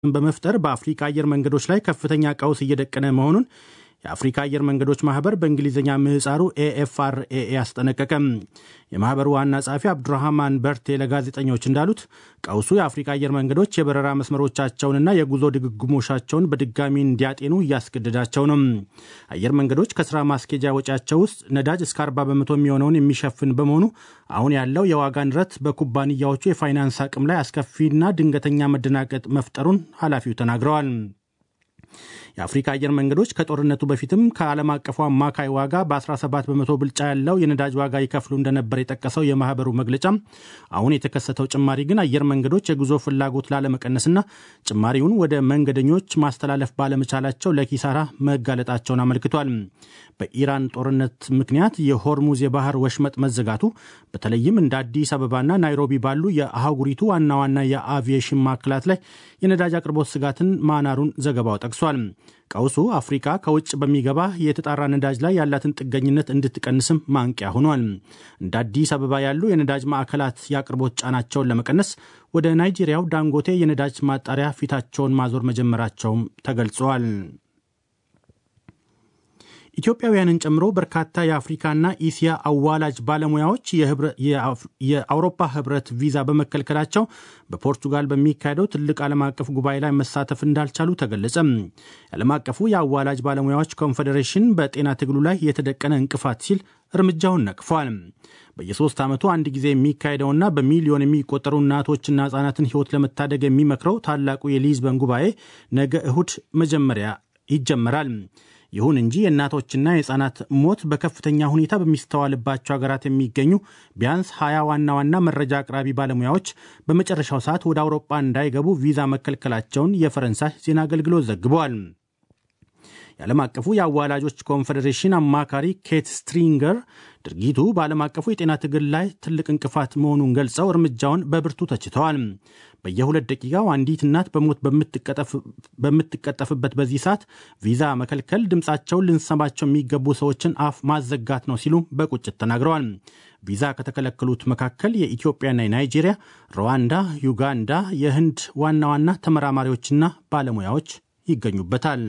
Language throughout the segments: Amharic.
በመፍጠር በአፍሪካ አየር መንገዶች ላይ ከፍተኛ ቀውስ እየደቀነ መሆኑን የአፍሪካ አየር መንገዶች ማህበር በእንግሊዝኛ ምህፃሩ ኤኤፍአርኤ አስጠነቀቀም። የማህበሩ ዋና ጸሐፊ አብዱራህማን በርቴ ለጋዜጠኞች እንዳሉት ቀውሱ የአፍሪካ አየር መንገዶች የበረራ መስመሮቻቸውንና የጉዞ ድግግሞሻቸውን በድጋሚ እንዲያጤኑ እያስገደዳቸው ነው። አየር መንገዶች ከስራ ማስኬጃ ወጪያቸው ውስጥ ነዳጅ እስከ 40 በመቶ የሚሆነውን የሚሸፍን በመሆኑ አሁን ያለው የዋጋ ንረት በኩባንያዎቹ የፋይናንስ አቅም ላይ አስከፊና ድንገተኛ መደናቀጥ መፍጠሩን ኃላፊው ተናግረዋል። የአፍሪካ አየር መንገዶች ከጦርነቱ በፊትም ከዓለም አቀፉ አማካይ ዋጋ በ17 በመቶ ብልጫ ያለው የነዳጅ ዋጋ ይከፍሉ እንደነበር የጠቀሰው የማህበሩ መግለጫ አሁን የተከሰተው ጭማሪ ግን አየር መንገዶች የጉዞ ፍላጎት ላለመቀነስና ጭማሪውን ወደ መንገደኞች ማስተላለፍ ባለመቻላቸው ለኪሳራ መጋለጣቸውን አመልክቷል። በኢራን ጦርነት ምክንያት የሆርሙዝ የባህር ወሽመጥ መዘጋቱ በተለይም እንደ አዲስ አበባና ናይሮቢ ባሉ የአህጉሪቱ ዋና ዋና የአቪዬሽን ማዕከላት ላይ የነዳጅ አቅርቦት ስጋትን ማናሩን ዘገባው ጠቅሷል። ቀውሱ አፍሪካ ከውጭ በሚገባ የተጣራ ነዳጅ ላይ ያላትን ጥገኝነት እንድትቀንስም ማንቂያ ሆኗል። እንደ አዲስ አበባ ያሉ የነዳጅ ማዕከላት የአቅርቦት ጫናቸውን ለመቀነስ ወደ ናይጄሪያው ዳንጎቴ የነዳጅ ማጣሪያ ፊታቸውን ማዞር መጀመራቸውም ተገልጿል። ኢትዮጵያውያንን ጨምሮ በርካታ የአፍሪካና ኢሲያ አዋላጅ ባለሙያዎች የአውሮፓ ህብረት ቪዛ በመከልከላቸው በፖርቱጋል በሚካሄደው ትልቅ ዓለም አቀፍ ጉባኤ ላይ መሳተፍ እንዳልቻሉ ተገለጸ። የዓለም አቀፉ የአዋላጅ ባለሙያዎች ኮንፌዴሬሽን በጤና ትግሉ ላይ የተደቀነ እንቅፋት ሲል እርምጃውን ነቅፏል። በየሶስት ዓመቱ አንድ ጊዜ የሚካሄደውና በሚሊዮን የሚቆጠሩ እናቶችና ህጻናትን ህይወት ለመታደግ የሚመክረው ታላቁ የሊዝበን ጉባኤ ነገ እሁድ መጀመሪያ ይጀመራል። ይሁን እንጂ የእናቶችና የህፃናት ሞት በከፍተኛ ሁኔታ በሚስተዋልባቸው ሀገራት የሚገኙ ቢያንስ ሀያ ዋና ዋና መረጃ አቅራቢ ባለሙያዎች በመጨረሻው ሰዓት ወደ አውሮፓ እንዳይገቡ ቪዛ መከልከላቸውን የፈረንሳይ ዜና አገልግሎት ዘግቧል። የዓለም አቀፉ የአዋላጆች ኮንፌዴሬሽን አማካሪ ኬት ስትሪንገር ድርጊቱ በዓለም አቀፉ የጤና ትግል ላይ ትልቅ እንቅፋት መሆኑን ገልጸው እርምጃውን በብርቱ ተችተዋል። በየሁለት ደቂቃው አንዲት እናት በሞት በምትቀጠፍበት በዚህ ሰዓት ቪዛ መከልከል ድምፃቸውን ልንሰማቸው የሚገቡ ሰዎችን አፍ ማዘጋት ነው ሲሉ በቁጭት ተናግረዋል። ቪዛ ከተከለከሉት መካከል የኢትዮጵያና የናይጄሪያ፣ ሩዋንዳ፣ ዩጋንዳ፣ የህንድ ዋና ዋና ተመራማሪዎችና ባለሙያዎች ይገኙበታል።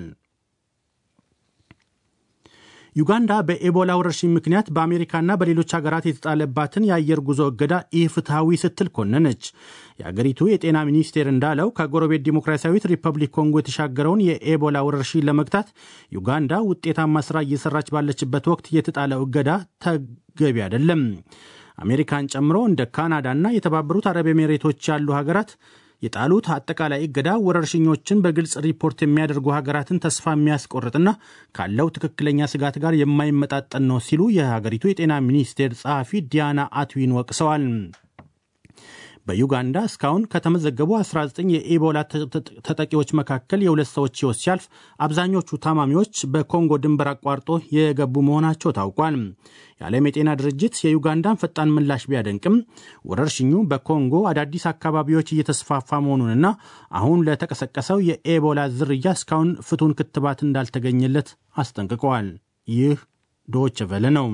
ዩጋንዳ በኤቦላ ወረርሽኝ ምክንያት በአሜሪካና በሌሎች ሀገራት የተጣለባትን የአየር ጉዞ እገዳ ኢፍትሐዊ ስትል ኮነነች። የአገሪቱ የጤና ሚኒስቴር እንዳለው ከጎረቤት ዲሞክራሲያዊት ሪፐብሊክ ኮንጎ የተሻገረውን የኤቦላ ወረርሽኝ ለመግታት ዩጋንዳ ውጤታማ ስራ እየሰራች ባለችበት ወቅት የተጣለው እገዳ ተገቢ አይደለም። አሜሪካን ጨምሮ እንደ ካናዳና የተባበሩት አረብ ኤሜሬቶች ያሉ ሀገራት የጣሉት አጠቃላይ እገዳ ወረርሽኞችን በግልጽ ሪፖርት የሚያደርጉ ሀገራትን ተስፋ የሚያስቆርጥና ካለው ትክክለኛ ስጋት ጋር የማይመጣጠን ነው ሲሉ የሀገሪቱ የጤና ሚኒስቴር ጸሐፊ ዲያና አትዊን ወቅሰዋል። በዩጋንዳ እስካሁን ከተመዘገቡ 19 የኢቦላ ተጠቂዎች መካከል የሁለት ሰዎች ሕይወት ሲያልፍ አብዛኞቹ ታማሚዎች በኮንጎ ድንበር አቋርጦ የገቡ መሆናቸው ታውቋል። የዓለም የጤና ድርጅት የዩጋንዳን ፈጣን ምላሽ ቢያደንቅም ወረርሽኙ በኮንጎ አዳዲስ አካባቢዎች እየተስፋፋ መሆኑንና አሁን ለተቀሰቀሰው የኤቦላ ዝርያ እስካሁን ፍቱን ክትባት እንዳልተገኘለት አስጠንቅቀዋል። ይህ ዶይቼ ቬለ ነው።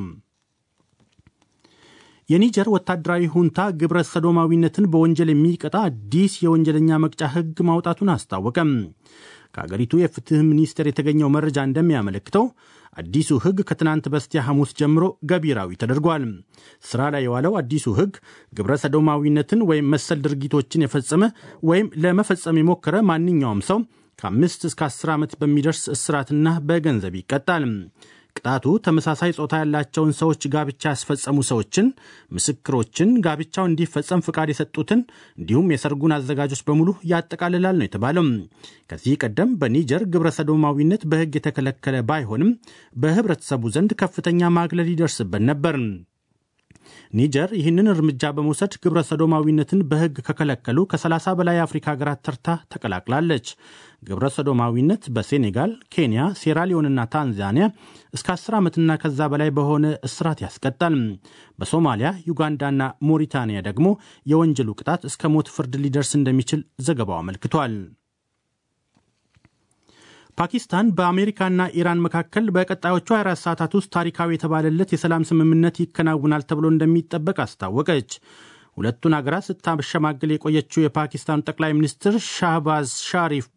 የኒጀር ወታደራዊ ሁንታ ግብረ ሰዶማዊነትን በወንጀል የሚቀጣ አዲስ የወንጀለኛ መቅጫ ሕግ ማውጣቱን አስታወቀም። ከአገሪቱ የፍትህ ሚኒስቴር የተገኘው መረጃ እንደሚያመለክተው አዲሱ ሕግ ከትናንት በስቲያ ሐሙስ ጀምሮ ገቢራዊ ተደርጓል። ስራ ላይ የዋለው አዲሱ ሕግ ግብረ ሰዶማዊነትን ወይም መሰል ድርጊቶችን የፈጸመ ወይም ለመፈጸም የሞከረ ማንኛውም ሰው ከአምስት እስከ አስር ዓመት በሚደርስ እስራትና በገንዘብ ይቀጣል። ቅጣቱ ተመሳሳይ ጾታ ያላቸውን ሰዎች ጋብቻ ያስፈጸሙ ሰዎችን፣ ምስክሮችን፣ ጋብቻው እንዲፈጸም ፍቃድ የሰጡትን እንዲሁም የሰርጉን አዘጋጆች በሙሉ ያጠቃልላል ነው የተባለው። ከዚህ ቀደም በኒጀር ግብረ ሰዶማዊነት በሕግ የተከለከለ ባይሆንም በህብረተሰቡ ዘንድ ከፍተኛ ማግለል ይደርስበት ነበር። ኒጀር ይህንን እርምጃ በመውሰድ ግብረ ሰዶማዊነትን በሕግ ከከለከሉ ከ30 በላይ የአፍሪካ ሀገራት ተርታ ተቀላቅላለች። ግብረ ሰዶማዊነት በሴኔጋል፣ ኬንያ፣ ሴራሊዮንና ታንዛኒያ እስከ 10 ዓመትና ከዛ በላይ በሆነ እስራት ያስቀጣል። በሶማሊያ፣ ዩጋንዳና ሞሪታንያ ደግሞ የወንጀሉ ቅጣት እስከ ሞት ፍርድ ሊደርስ እንደሚችል ዘገባው አመልክቷል። ፓኪስታን በአሜሪካና ኢራን መካከል በቀጣዮቹ 24 ሰዓታት ውስጥ ታሪካዊ የተባለለት የሰላም ስምምነት ይከናውናል ተብሎ እንደሚጠበቅ አስታወቀች። ሁለቱን ሀገራት ስታሸማግል የቆየችው የፓኪስታኑ ጠቅላይ ሚኒስትር ሻህባዝ ሻሪፍ